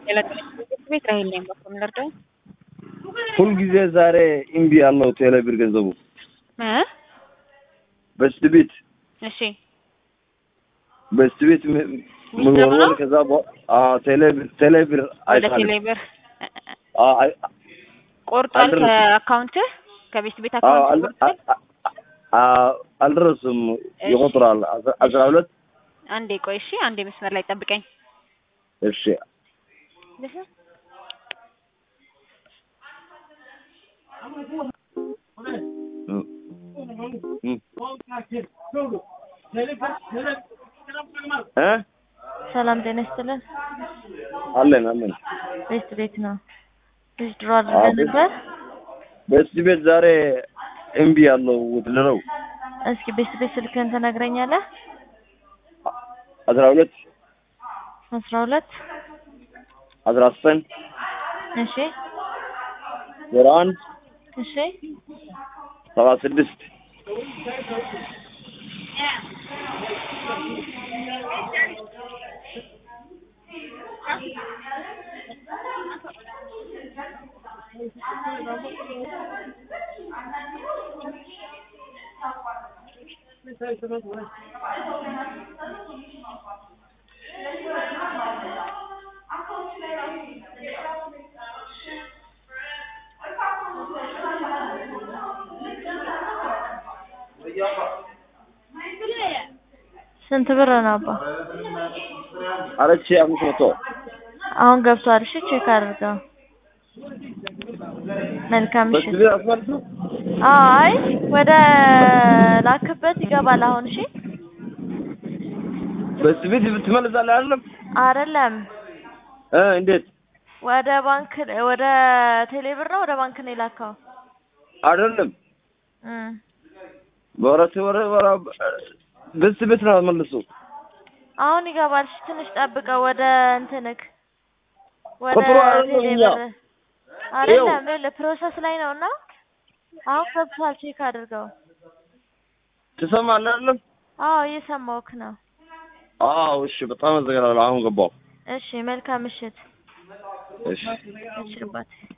ቤት ራሄል ነኝ። በኩል ልርዳው ሁልጊዜ ዛሬ እምቢ ያለው ቴሌብር ገንዘቡ እ በስት ቤት እሺ በስት ቤት ምንወር ከዛ ቴሌብር ቴሌብር ወደ አይሳልም ቴሌብር አ- አይ- ቆርጧል አልደረሰም። ከአካውንትህ ከቤት ቤት አዎ፣ አካውንት አል- ቆርጧል። አ- አ- አልደረስም እሺ። ይቆጥራል አስራ- አስራ ሁለት አንዴ ቆይ እሺ፣ አንዴ መስመር ላይ ጠብቀኝ። እሺ እ- እ- እ ሰላም ጤና ይስጥልን። አለን አለን ቤስት ቤት ነው። ልጅ ድሮ አድርገን ቤት- ነበር። በስት ቤት ዛሬ እምቢ ያለው ውትድረው እስኪ ቤስት ቤት ስልክህን ትነግረኛለህ? አስራ ሁለት አስራ ሁለት አስራ ዘጠኝ እሺ ዜሮ አንድ እሺ ሰባ ስድስት ስንት ብር ነው አባ? አራት ሺህ አምስት መቶ አሁን ገብቷል። እሺ ቼክ አድርገው። መልካም በስት ምሽት። ቤት አስመልሱ አይ ወደ ላክበት ይገባል አሁን። እሺ በስት ቤት ትመልሳለህ አይደለም አይደለም እ እንዴት ወደ ባንክ ወደ ቴሌብር ነው ወደ ባንክ ነው የላከው። አይደለም እም በወረት ወረ ወረ በስት ቤት ነው መልሱ አሁን ይገባል። እሺ ትንሽ ጠብቀው። ወደ እንትንክ ወደ ቁጥሩ አይደለም እኛ። ቴሌብር አይደለም ይኸውልህ ፕሮሰስ ላይ ነው እና አሁን ገብቷል። ቼክ አድርገው። ትሰማለህ አይደለም አዎ እየሰማሁህ ነው። አዎ እሺ በጣም አዘጋለሁ አሁን ገባሁ እሺ መልካም ምሽት። እሺ እሺ አባቴ